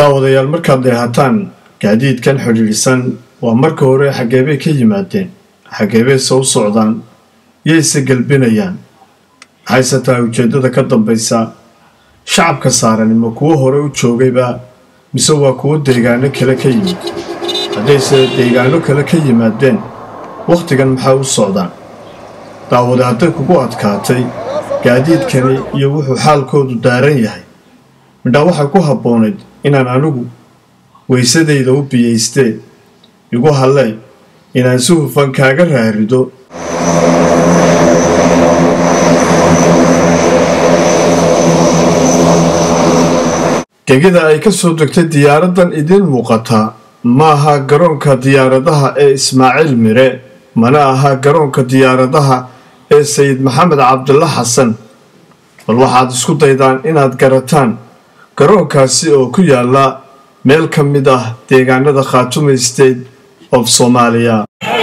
daawadayaal markaad dheehataan gaadiidkan xidhiidhsan waa marka hore xageebay ka yimaadeen xageebayse u socdaan yayse gelbinayaan maxayse tahay ujeeddada ka dambaysa shacabka saaran ma kuwo hore u joogayba mise waa kuwo deegaano kale ka yimid haddayse deegaano kale ka yimaadeen wakhtigan maxay u socdaan daawade hadday kugu adkaatay gaadiidkani iyo wuxuu xaalkoodu daaran yahay midhaa waxay ku habboonayd inaan anigu weysadayda u biyaystee igu hallee inaan si hufan kaaga raarido gegida ay ka soo degtay diyaaraddan idiin muuqataa ma aha garoonka diyaaradaha ee ismaaciil mire mana aha garoonka diyaaradaha ee sayid maxamed cabdulla xasan bal waxaad isku daydaan inaad garataan garoonkaasi oo ku yaala meel ka mid ah deegaanada khaatume state of soomaaliya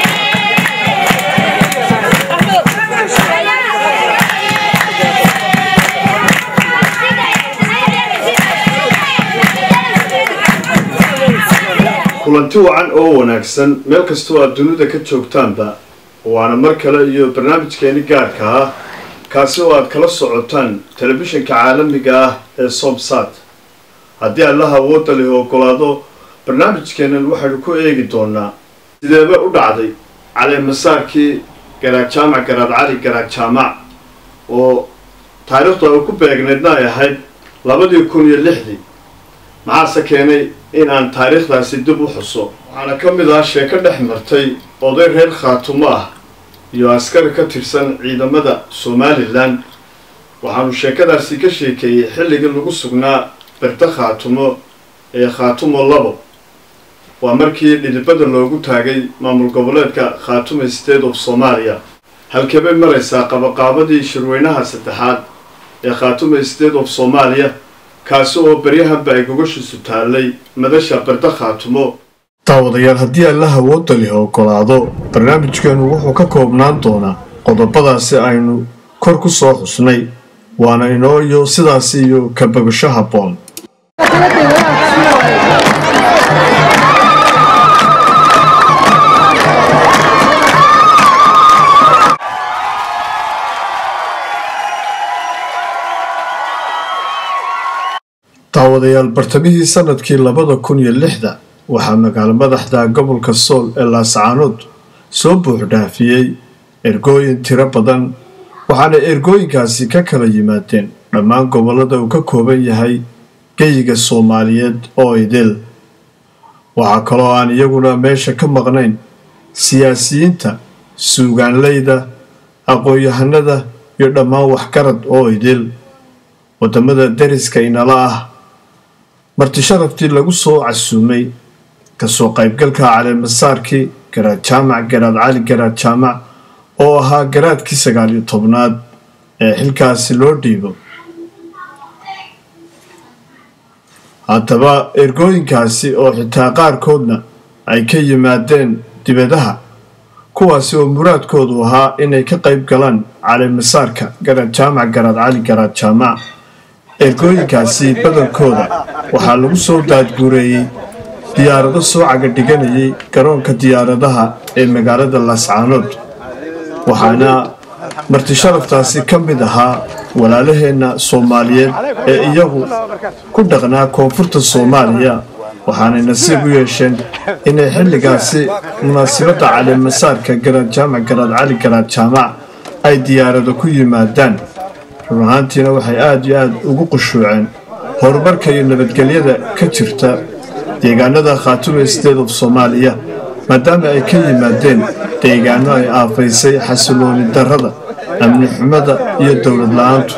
kulanti wacan oo wanaagsan meel kastoo aad dunida ka joogtaanba waana mar kale iyo barnaamijkeeni gaarka ah kaasi oo aad kala socotaan telefishinka caalamiga ah ee somsat haddii allaha awoodda leh ogolaado barnaamijkeennan waxaynu ku eegi doonaa sideeba u dhacday caleemasaarkii garaad jaamac garaad cali garaad jaamac oo taariikhdu ay ku beegnaydna ay ahayd labadii kun iyo lixdii maxaase keenay in aan taariikhdaasi dib u xuso waxaana ka mid ah sheeko dhex martay oday reer khaatumo ah iyo askari ka tirsan ciidamada somalilan waxaanu sheekadaasi ka sheekeeyey xilligii lagu sugnaa birta khaatumo ee khaatumo labo waa markii dhidibada loogu taagay maamul goboleedka khaatume state of soomaaliya halkeebay maraysaa qabaqaabadii shirweynaha saddexaad ee khaatume state of soomaaliya kaasi oo baryahanba ay gogashiisu taallay madasha birda khaatumo daawadayaal haddii allaha awoodda leh ogolaado barnaamijkeenu wuxuu ka koobnaan doonaa qodobadaasi aynu kor ku soo xusnay waana inoo iyo sidaasi iyo ka bogasho habboon daawadayaal bartamihii sanadkii labada kun iyo lixda waxaa magaalo madaxda gobolka sool ee laascaanood soo buuxdhaafiyey ergooyin tiro badan waxaana ergooyinkaasi ka kala yimaadeen dhammaan gobollada uu ka kooban yahay geyiga soomaaliyeed oo idil waxaa kaloo aan iyaguna meesha ka maqnayn siyaasiyiinta suugaanleyda aqoon-yahanada iyo dhammaan waxgarad oo idil waddamada deriska inala ah marti sharaftii lagu soo casuumay kasoo qaybgalka caleemasaarkii garaad jaamac garaad cali garaad jaamac oo ahaa garaadkii sagaal iyo tobnaad ee xilkaasi loo dhiibo haddaba ergooyinkaasi oo xitaa qaarkoodna ay ka yimaadeen dibadaha kuwaasi oo muraadkoodu ahaa inay ka qayb galaan caleemasaarka garaad jaamac garaad cali garaad jaamac ergooyinkaasi badankooda waxaa lagu soo daadguureeyey diyaarado soo cagadhiganayay garoonka diyaaradaha ee magaalada laascaanood waxaana marti sharaftaasi ka mid ahaa walaalaheenna soomaaliyeed ee iyagu ku dhaqnaa koonfurta soomaaliya waxaanay nasiib u yeesheen inay xilligaasi munaasibadda caleemasaarka garaad jaamac garaad cali garaad jaamac ay diyaarado ku yimaadaan run ahaantiina waxay aada iyo aada ugu qushuuceen horumarka iyo nabadgelyada ka jirta deegaanada khaatume state of soomaaliya maadaama ay ka yimaadeen deegaano ay aafaysay xasilooni darrada amni xumada iyo dowlad la-aantu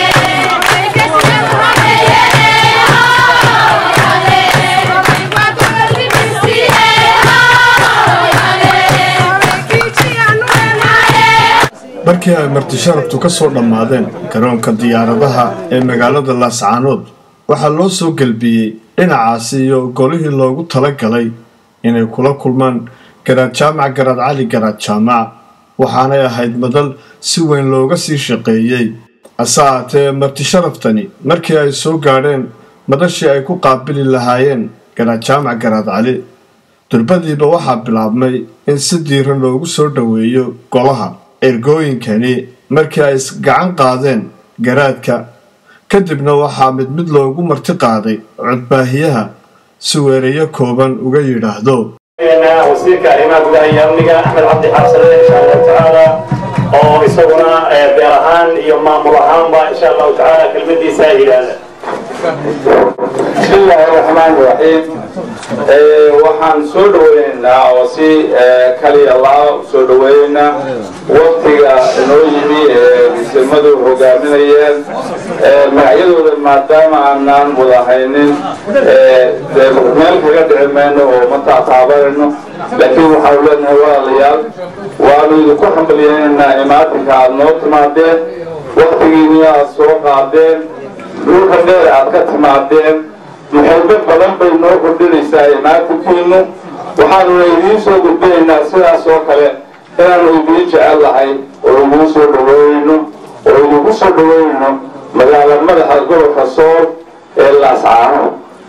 markii ay marti sharaftu ka soo dhammaadeen garoonka diyaaradaha ee magaalada laascaanood waxaa loo soo gelbiyey dhinacaasi iyo golihii loogu tala galay inay kula kulmaan garaad jaamac garaad cali garaad jaamac waxaanay ahayd madal si weyn looga sii shaqeeyey hase ahaatee marti sharaftani markii ay soo gaadheen madashii ay ku qaabili lahaayeen garaad jaamac garaad cali durbadiiba waxaa bilaabmay in si diiran loogu soo dhoweeyo golaha ergooyinkani markii ay isgacan qaadeen garaadka kadibna waxaa mid mid loogu marti qaaday codbaahiyaha si weerayo kooban uga yidhaahdo wasiirka arrimaha gudaha iyo amniga axmed cabdi xaabsane insha allahu tacaala oo isaguna beer ahaan iyo maamul ahaanba insha allahu tacaala kelmadiisa yidhaahda bismi illaahi raxmaan raxiim waxaan soo dhaweynaynaa oo si kaliya laa soo dhaweynaa waktiga inoo yimi ee misilmadu hogaaminayeen magacyadooda maadaama aanaan wada haynin meel kaga dhici mayno oo ma taataabanayno laakiin waxaanu leenahay walaalayaal waanu idinku xambaliyeynaynaa imaatinka aada noo timaadeen waktigiini aada soo qaadeen dhulka dheer aad ka timaadeen muxaybo badan bay noo kordhinaysaa imaatinkiinu waxaanuna idiin soo gudbinaynaa sidaas oo kale inaanu idiin jecel lahay oo idiin soo dhaweynayno oo idinku soo dhaweynayno magaala madaxa gobolka sool ee laascaano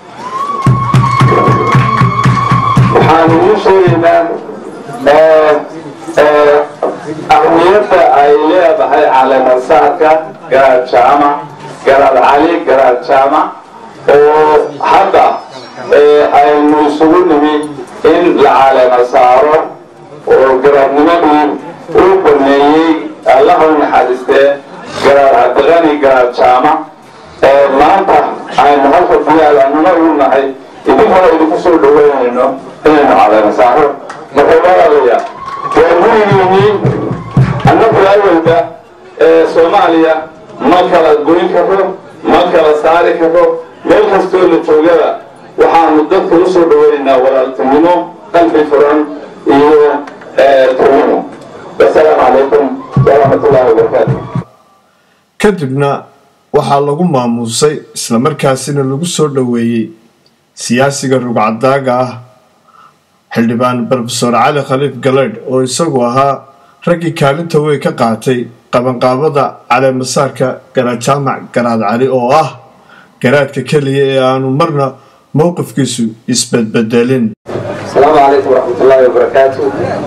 waxaan idiin sheegaynaa ahmiyadda ay leedahay caleemasaarka garaad jaamac garaad cali garaad jaamac oo hadda aynu isugu nimi in la caleema saaro oo garaadnimadii uu baneeyey allaha u naxariistee garaad cabdiqani garaad jaamac maanta aynu halka diyaal anuna ugu nahay idinkana idinku soo dhaweynayno inaynu caleema saaro marka walaalayaa waa gurigiinii annagu awalba soomaaliya ma kala goyn karo ma kala saari karo meel kastoo la joogada waxaanu dadka u soo dhaweynaynaa walaaltinimo qalbi furan iyo tunimo wasalaamu calaykum waraxmatullaahi wabarakaatu kadibna waxaa lagu maamuusay islamarkaasina lagu soo dhoweeyey siyaasiga rugcadaaga ah xildhibaan brofesor cali khaliif galeydh oo isagu ahaa raggii kaalinta wey ka qaatay qabanqaabada caleemasaarka garaad jaamac garaad cali oo ah garaadka keliya ee aanu marna mowqifkiisu isbedbedelin asalaamu calaykum waraxmatullaahi wabarakaatu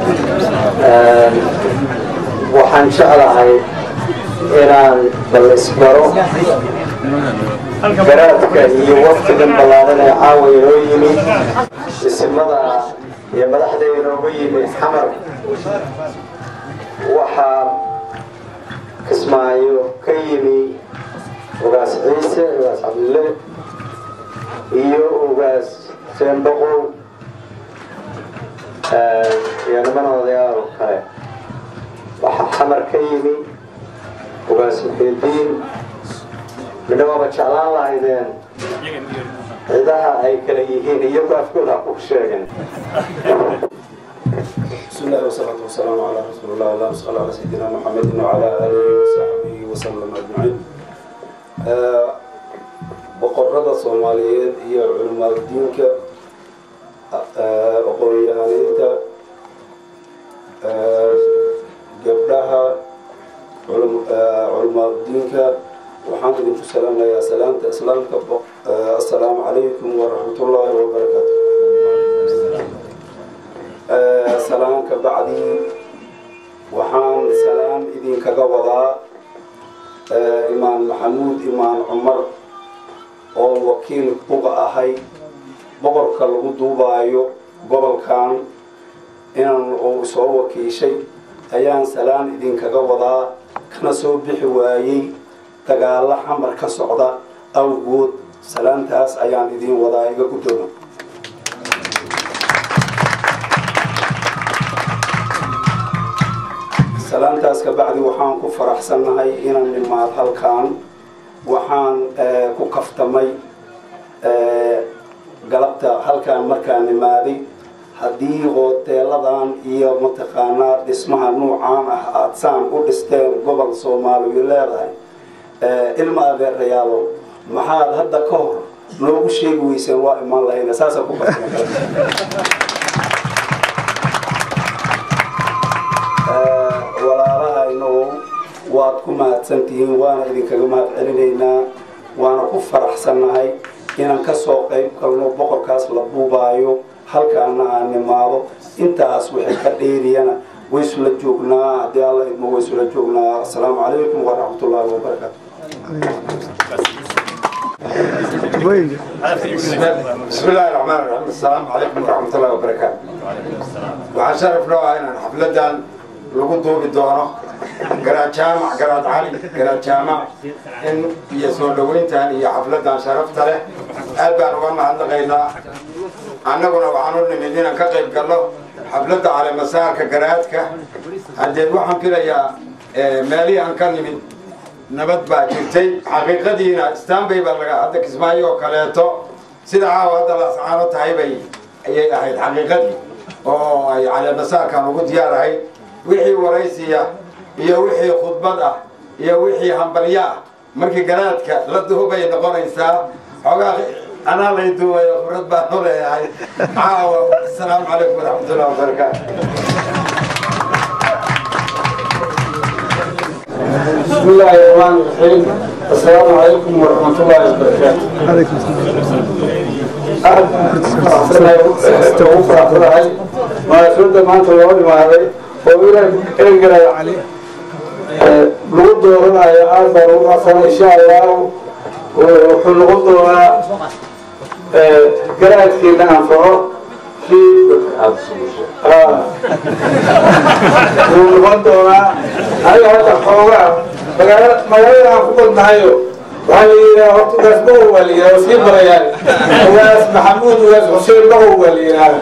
waxaan jeclahay inaan bal isbaro garaadka iyo waqtigan ballaadan ee caawa inoo yimi isimada iyo madaxda inooga yimi xamar waxaa kismaayo ka yimi ugaas ciise ugaas cabdille iyo ugaas seenboqow iyo niman odayaal kale waxaa xamar ka yimi ugaas muxiidiin midna waaba jeclaan lahaydeen cidaha ay kala yihiin iyagu afkooda ha ku sheegeen بسم الله والصلاة والسلام على رسول الله اللهم صل على سيدنا محمد وعلى آله وصحبه وسلم أجمعين boqorada soomaaliyeed iyo culimaadiinka aqoon-yahaniinta gabdhaha culimaadiinka waxaan idinku salaamayaa salaamta islaamka assalaamu calaykum waraxmatullaahi wabarakaatu salaamka bacdii waxaan salaam idinkaga wadaa imaan maxamuud imaan cumar oo wakiil uga ahay boqorka lagu duubaayo gobolkan inaan uu soo wakiishay ayaan salaan idinkaga wadaa kana soo bixi waayey dagaalo xamar ka socda awgood salaantaas ayaan idin wadaa iga guddooma salaantaas ka bacdi waxaan ku faraxsannahay inaan nimaad halkan waxaan ku kaftamay galabta halkaan markaan nimaaday haddii hooteeladan iyo mataqaanaa dhismaha nuucaan ah aada saan u dhisteen gobol soomaaliyu leedahay ilma adeerayaalo maxaad hadda ka hor noogu sheegi weyseen waa imaan lahayna saasaan ku kaftamay walaalahayno waad ku mahadsantihiin waana idinkaga mahad celinaynaa waana ku faraxsannahay inaan ka soo qayb galno boqorkaas la buubaayo halkaana aan nimaado intaas wixii ka dheeriyana way isula joognaa haddii alla idmo way isula joognaa asalaamu calaykum waraxmatullaahi wabarakaatu بسم الله الرحمن الرحيم السلام عليكم ورحمة الله وبركاته waxaa sharaf noo ah inaan xafladan lagu duubi doono garaad jaamac garaad cali garaad jaamac in iyo soo dhoweyntan iyo xafladan sharafta leh aad baan uga mahadnaqaynaa annaguna waxaan u nimid inaan ka qayb galno xafladda caleemasaarka garaadka haddeed waxaan filayaa meelihii aan ka nimid nabad baa jirtay xaqiiqadiina stanbay baa laga hadda kismaayo oo kaleeto sida caawa hadda laascaano tahay bay ayay ahayd xaqiiqadii oo ay caleemasaarkan ugu diyaar ahayd wixii waraysiya iyo wixii khudbad ah iyo wixii hambalyo ah markii garaadka la duubay noqonaysaa xoogaa anaa lay duubayo khibrad baan u leeyahay caawa asalaamu calaykum waraxmatullahi wabarakaatu بسم الله الرحمن الرحيم السلام عليكم ورحمة الله وبركاته عليكم السلام فرحتها ما سود ما أنت الله ما هذا وإلى إلى علي لغد دورنا يا أربع وأصلا إن شاء الله ولغد دورنا قرأت كنا أنفعه في noqon doonaa aniga hadda xoogaa magaala magaalada aan ku badnahayo waxaa la yidhaha horta ugaas bahow waa la yidhaha sii barayaan ugaas maxamuud ugaas xuseen bahow waa la yidhaha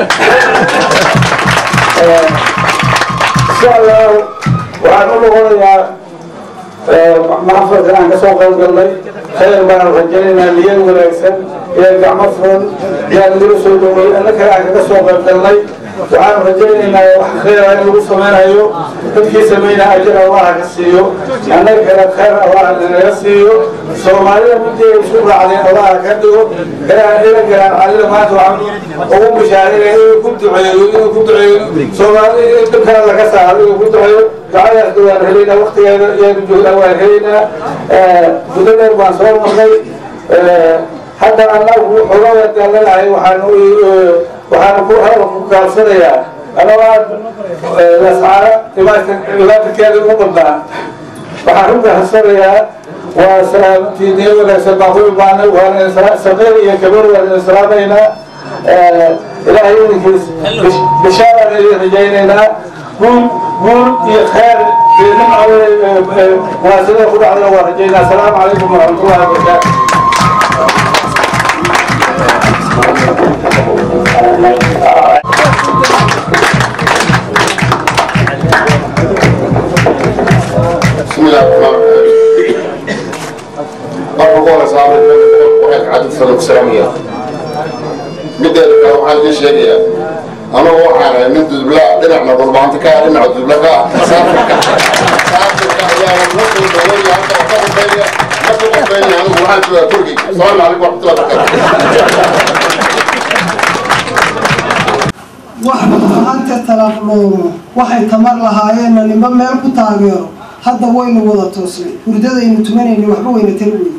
insha allahu waxaan u noqonayaa maxafadka aan kasoo qayb galnay khayr baan rajaynaynaa niyad wanaagsan iyo gacmo furan yaan nila soo dhoway anna kale aan kaga soo qayb galnay waxaan rajaynaynaa wax khayra in lagu samaynayo dadkii samaynaa ajir allaha ka siiyo annaga kale khayr allaha naga siiyo soomaalida midii ay isu raacdeen allaha ka dhigo garaan ila garaan calida maanta waxaan ugu bishaarinaya inuu ku duceeyo inuu ku duceeyo soomaalida in dhibkana laga saaro inuu ku duceeyo ducadaas waan helaynaa waqtigeeda iyaanu joognaa waan helaynaa muddo dheer baan soo marnay hadda annagu xogada daalanahay waxaan waxaan ku ku kaalsanayaa anoo aad lascaara dhibaatankeeda ugu badnaa waxaan ku kaalsanayaa waa salaamtiiniyo wanaagsan baan ku imaanay waana saqiir iyo gabar waan idin salaamaynaa ilaahay idinkiis bishaaraan idin rajaynaynaa guul guul iyo khayr munaasabada ku dhacdana waan rajaynaa asalaamu calaykum waraxmatullahi wabarakaatu بسم الله الرحمن الرحيم مرة قولة صاحب وحيك عدد صدق سلامية مدى لك waxaan idin sheegayaa anugu waxaan nin dudbla dhinacna dulbaanta ka dhinaca dudbla ka saafirka saafirka ayaa lagu soo dhaweeya halka ka qofeeya ma ku qofeeya anigu waxaan joogaa turkiga salaamu calaykum waraxmatullahi wabarakaatu wax maanta talaaqloomo waxay tamar lahaayeenna nimba meel ku taageero hadda waynu wada toosnay hurdadaynu tumanayna waxba wayna tari weyne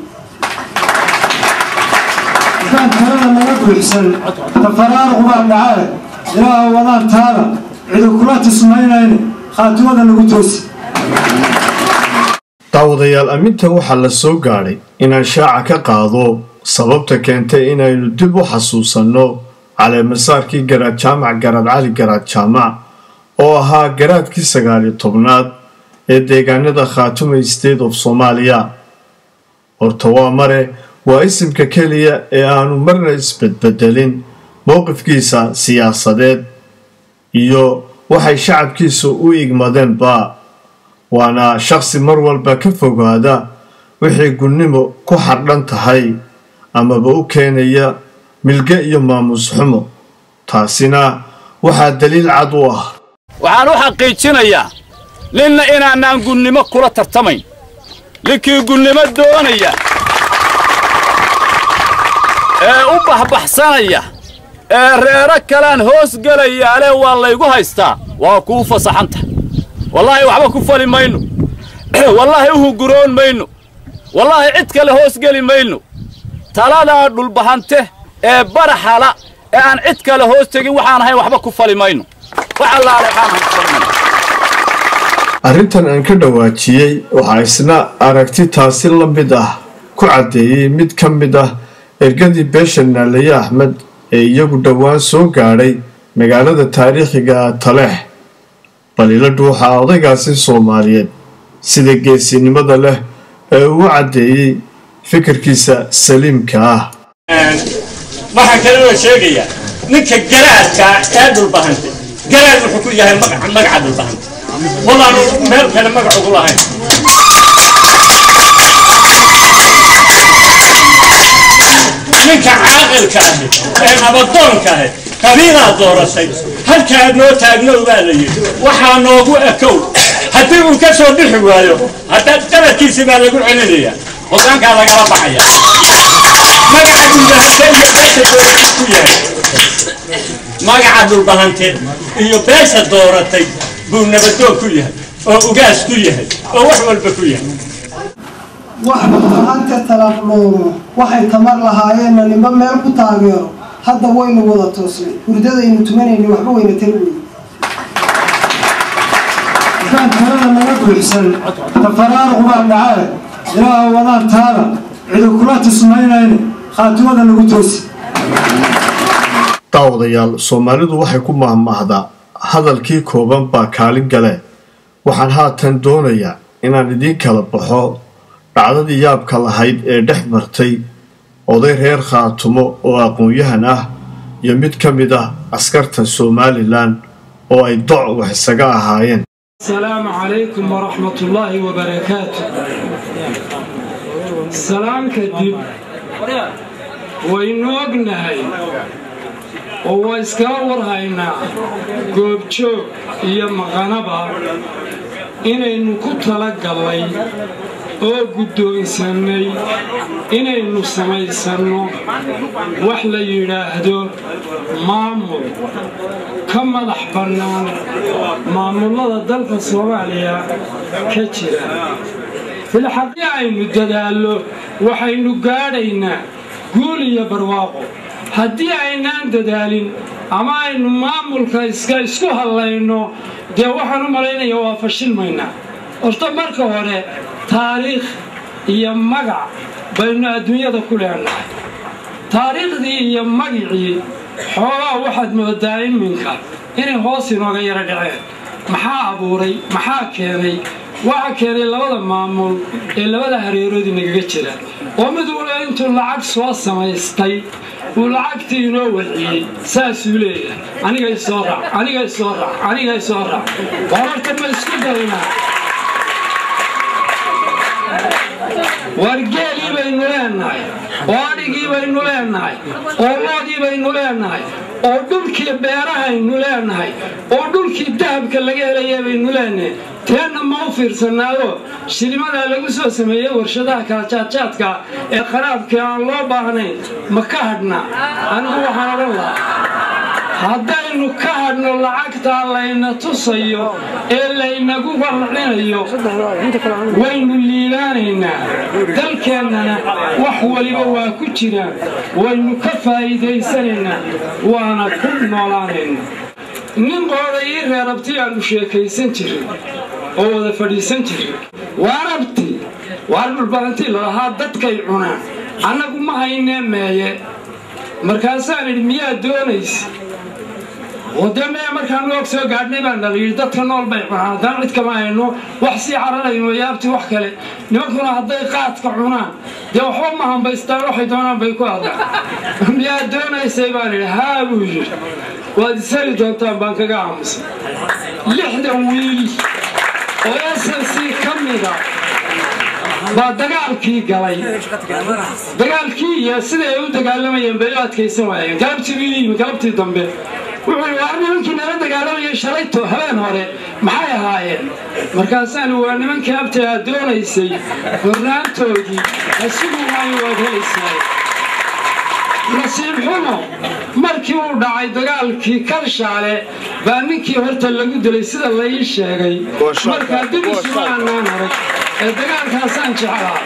haddaan talada naga buuxsan tafaraaruq baa dhacee ilaaha wadaan taada cidu kula tismaynayne khaatimada nagu toosi daawadayaal amminta waxaa la soo gaadhay inaan shaaca ka qaado sababta keentay inaynu dib u xasuusanno caleemasaarkii garaad jaamac garaad cali garaad jaamac oo ahaa garaadkii sagaaliyo tobnaad ee deegaanada khaatumay state of soomaaliya horta waa mare waa isimka keliya ee aanu marna isbedbedelin mowqifkiisa siyaasadeed iyo waxay shacabkiisa u igmadeenba waana shaqsi mar walba ka fogaada wixii gunnimo ku xardhan tahay amaba u keenaya milge iyo maamuus xumo taasina waxaa daliil cad u ah waxaan u xaqiijinayaa ninna inaanaan gunnimo kula tartamayn ninkii gunnimo doonaya ee u baxbaxsanaya ee reero kalaan hoos gelayaale waa laygu haystaa waa kuu fasaxanta wallaahi waxba ku fali mayno wallaahi u huguroon mayno wallaahi cid kale hoos geli mayno taladaa dhulbahante ee baraxala ee aan cid kale hoos tegin waxaan ahayn waxba ku fali mayno wax allaale waxaan ahayn ku fali mayno arrintan aan ka dhawaajiyey waxaa isna aragti taasi la mid ah ku caddeeyey mid ka mid ah ergadii beesha naalaye axmed ee iyagu dhowaan soo gaadhay magaalada taariikhiga ah taleex bal ila dhuuxa odaygaasi soomaaliyeed sida geesinimada leh ee uu caddeeyey fikirkiisa saliimka ah waxaan kale oo sheegayaa ninka garaadka ee dhulbahante garaad wuxuu ku yahay magaca magaca dhulbahante walaanu meel kale magac ugu lahayn ninka caaqilka ahi ee nabadoonka ahi qabiilaa dooratay halkaa noo taagnow baa la yidhi waxaa noogu ekow haddii uu ka soo bixi waayo hadda qaladkiisi baa lagu celinaya hogaankaa lagala baxaya magaca dhulbahante iyo beesha dooratay buu yahay magaca dhulbahante iyo beesha dooratay buu nabadoon ku yahay oo ugaas ku yahay oo wax walba ku yahay wax dhulbahante talaaqloomo waxay tamar lahaayeenna nimba meel ku taageero hadda waynu wada toosnay hurdadaynu tumanayna waxba weyna tali weyne haddaan talada naga buuxsan tafaraaruq baa dhacee ilaaha wadaan taada cidu kula tismaynayne khaatimada nagu toosi daawadayaal soomaalidu waxay ku mahmaahdaa hadalkii kooban baa kaalin gale waxaan haatan doonayaa inaan idiin kala baxo dhacdadii yaabka lahayd ee dhex martay oday reer khaatumo oo aqoon-yahan ah iyo mid ka mid ah askarta somalilan oo ay doc wax isaga ahaayeen السلام عليكم ورحمة الله وبركاته سلام كدب waynu ognahay oo waa iskala warhaynaa goobjoog iyo maqanaba inaynu ku talagallay oo guddoonsannay inaynu samaysanno wax la yidhaahdo maamul ka madax bannaan maamullada dalka soomaaliya ka jira filxaqii aynu dadaallo waxaynu gaadhaynaa guul iyo barwaaqo haddii aynaan dadaalin ama aynu maamulka iska isku hadlayno dee waxaan u malaynaya waa fashilmaynaa horta marka hore taariikh iyo magac baynu adduunyada ku leenahay taariikhdii iyo magicii xoogaa waxaad moodaa iminka inay hoos inooga yaro dhaceen maxaa abuuray maxaa keenay waxa keenay labada maamul ee labada hareeroodii nagaga jira oo mid wala intuu lacag soo samaystay uu lacagtii inoo wadciyey saasuu leeyahay aniga isoo raac aniga isoo raac aniga isoo raac waa horta ma isku daynaa wargeelii baynu leenahay oo adhigii baynu leenahay oo loodii baynu leenahay oo dhulkii beerahaynu leenahay oo dhulkii dahabka laga helaya baynu leenahay teenna ma u fiirsanaado shilimadaa lagu soo sameeyey warshadaha kalajaadjaadka ee qaraabkii aan loo baahnayn ma ka hadhna anigu waxaan odhan lahaa haddaynu ka hadhno lacagtaa layna tusayo ee laynagu warcinayo waynu liibaanaynaa dalkeennana wax waliba waa ku jiraan waynu ka faa'iidaysanaynaa waana ku noolaanaynaa nin qooda ii reerabti aanu sheekaysan jirin oo wada fadhiisan jirin waarabti waar dhulbadantii lalahaa dadkay cunaan annagu ma haynee meeye markaasaan idhi miyaad doonaysa wadamee markaan og soo gaadhnay baan dhala yidhi dadka nool bay cunaan haddaan cid kama hayno wax sii cararayno yaabti wax kale nimankuna hadday qaadka cunaan dee waxba ma hambaystaan waxay doonaan bay ku hadlaan miyaad doonaysay baan idhi haa buu yidhi waad isali doontaan baan kaga aamusay lixdan wiil oo snc ka mida baa dagaalkii galay dagaalkii iyo siday ay u dagaalamayeen bay u adkaysan waayeen galabtii buu yimi galabtii dambe wuxuu yidhi waa nimankii nala dagaalamayay shalayto habeen hore maxay ahaayeen markaasaan waa nimankii abta aad doonaysay hornaantoodii hasugu maayo waad helaysaa nasiib xumo markii uu dhacay dagaalkii karshaale baa ninkii horta lagu dilay sida la ii sheegay markaa dib isuma aanaan arag ee dagaalkaasaan jeclaa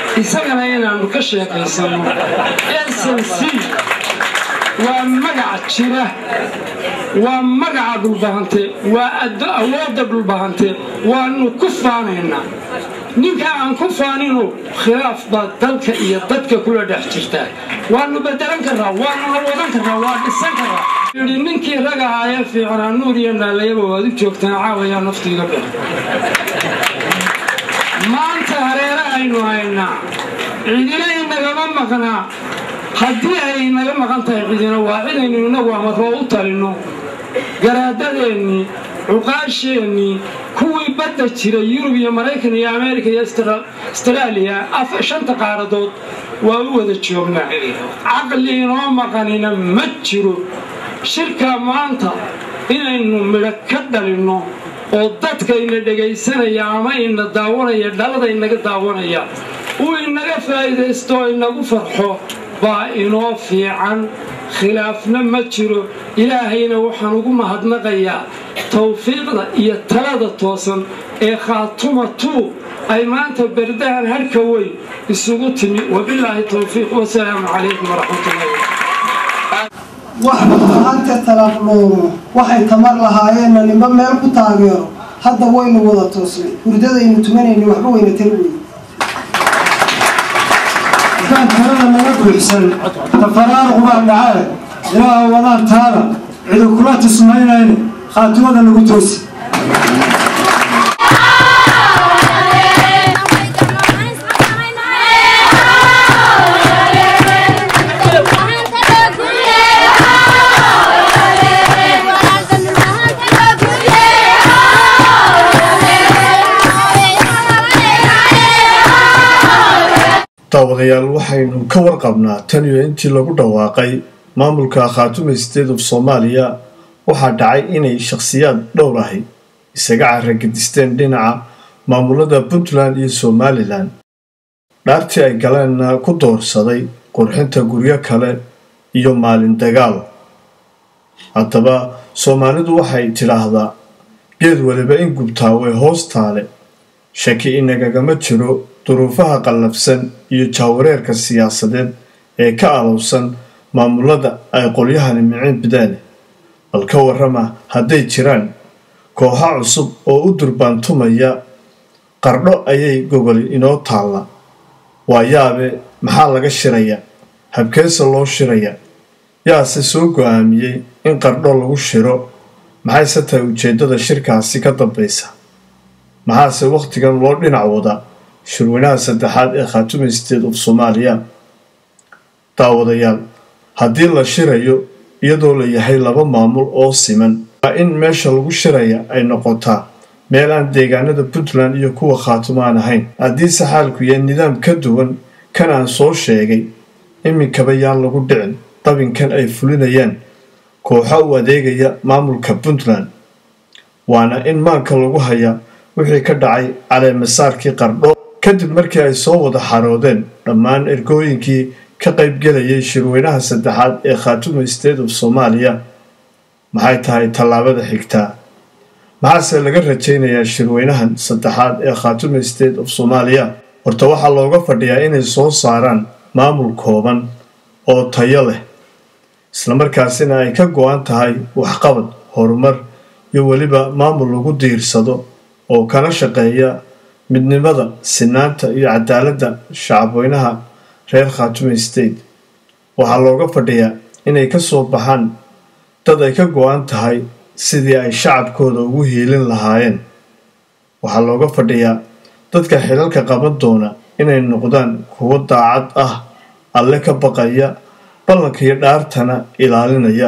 isagana inaannu ka sheekaysano snc waa magac jira waa magaca dhulbahante waa awoodda dhulbahante waannu ku faanaynaa ninka aan ku faanino khilaaf baa dalka iyo dadka kula dhex jirtaa waannu bedelan karraa waannuna wadan karraa waa dhisan karraa yidhi ninkii rag ahaayee fiicanaa nuur iyo naalayaba waad u joogtaan caawayaa naftiiga dhex maanta hareerahaynu haynaa cidina inagama maqnaa haddii ay naga maqan tahay cidina waa cidaynu innagu amaroo u talinno garaadadeennii cuqaasheennii kuwii badda jiray yurub iyo maraykan iyo ameerika iyo astaraaliya shanta qaaradood waa u wada joognaa caqli inoo maqanina ma jiro shirkaa maanta inaynu midho ka dhalinno oo dadka ina dhegaysanaya ama ina daawanaya dhalada inaga daawanaya uu inaga faa'iidaysto oo inagu farxo baa inoo fiican khilaafna ma jiro ilaahayna waxaan ugu mahadnaqayaa tawfiiqda iyo talada toosan ee khaatuma tuu ay maanta berdahan harhka weyn isugu timi wabilaahi towfiiq wasalaamu calaykum waraxmatullahi wax maanta talaqloomo waxay tamar lahaayeenna nimba meel ku taageero hadda waynu wada toosnay hurdadaynu tumanayna waxba wayna tala weyn kaan talada naga buuxsan tafaraaruq baa dhacee ilaaha wadaan taada cidu kula tismaynayne khaatimada nagu toosi daawadayaal waxaynu ka warqabnaa tan iyo intii lagu dhawaaqay maamulka khaatume state of soomaaliya waxaa dhacay inay shakhsiyaad dhowr ahi isaga caragedisteen dhinaca maamulada puntland iyo somalilan dhaartii ay galeenna ku doorsaday qurxinta guryo kale iyo maalin dagaal haddaba soomaalidu waxay tidhaahdaa geed waliba in gubtaa way hoos taale shaki inagagama jiro duruufaha qallafsan iyo jahwareerka siyaasadeed ee ka alowsan maamulada ay qolyahani micin bidaane bal ka warrama hadday jiraan kooxa cusub oo u durbaantumaya qardho ayay gogoli inoo taalla waa yaabe maxaa laga shiraya habkeese loo shiraya yaase soo go-aamiyey in qardho lagu shiro maxayse tahay ujeeddada shirkaasi ka dambaysa maxaase wakhtigan loo dhinac wada shirweynaha saddexaad ee khaatume state of soomaaliya daawadayaal haddii la shirayo iyadoo la yahay laba maamul oo siman waa in meesha lagu shiraya ay noqotaa meel aan deegaanada puntland iyo kuwa khaatumo aan ahayn haddiise xaalku yahay nidaam ka duwan kan aan soo sheegay iminkaba yaan lagu dhicin dabinkan ay fulinayaan kooxo u adeegaya maamulka puntland waana in maanka lagu hayaa wixii ka dhacay caleemasaarkii qardho kadib markii ay soo wada xaroodeen dhammaan ergooyinkii ka qaybgelayay shirweynaha saddexaad ee khaatume state of soomaaliya maxay tahay tallaabada xigtaa maxaase laga rajaynayaa shirweynahan saddexaad ee khaatume state of soomaaliya horta waxaa looga fadhiyaa inay soo saaraan maamul kooban oo tayo leh islamarkaasina ay ka go-an tahay waxqabad horumar iyo weliba maamul lagu diirsado oo kana shaqeeya midnimada sinaanta iyo cadaaladda shacabweynaha reer khaatume state waxaa looga fadhiyaa inay ka soo baxaan dad ay ka go-an tahay sidii ay shacabkooda ugu hiilin lahaayeen waxaa looga fadhiyaa dadka xilalka qaban doona inay noqdaan kuwo daacad ah alle ka baqaya ballanka iyo dhaartana ilaalinaya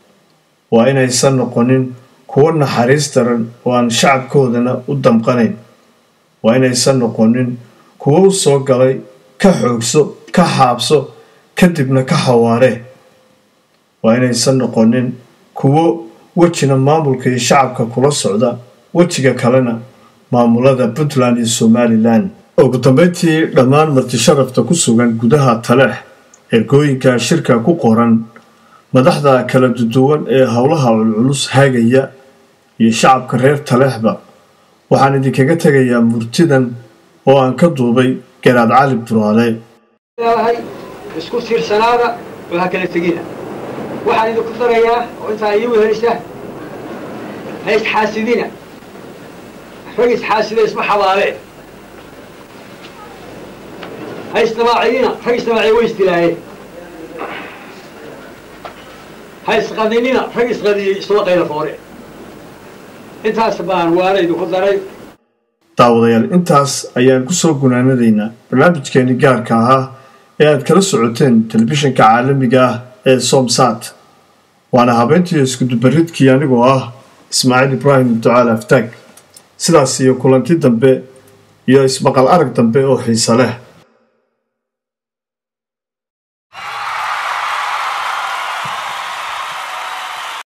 waa inaysan noqonin kuwo naxariis daran oo aan shacabkoodana u damqanayn waa inaysan noqonin kuwo u soo galay ka xoogso ka xaabso kadibna ka xawaaree waa inaysan noqonin kuwo wejina maamulka iyo shacabka kula socda wejiga kalena maamulada puntland iyo somalilan ugu dambeyntii dhammaan martisharafta ku sugan gudaha taleex ergooyinka shirka ku qoran madaxda kala duduwan ee howlaha culculus haagaya iyo shacabka reer taleexba waxaan idinkaga tegayaa murtidan oo aan ka duubay garaad cali buraale leedahay isku tiirsanaada oo ha kala tegina waxaan idinku darayaa oo intaa ii wehelisa ha isxaasidina rag isxaasida isma xabaaleen ha isdamaaciyina rag isdamaaciya way isdilaayeen ha isqadinina rag isqadiyey isuma qayla foore intaas baan waana idinku daray daawadayaal intaas ayaan ku soo gunaanadaynaa barnaamijkeeni gaarka ahaa ee aad kala socoteen telefishinka caalamiga ah ee somsat waana habeentii iskudubaridkii anigoo ah ismaaciil ibraahim ducaal aftaag sidaas iyo kulanti dambe iyo ismaqal arag dambe oo xiise leh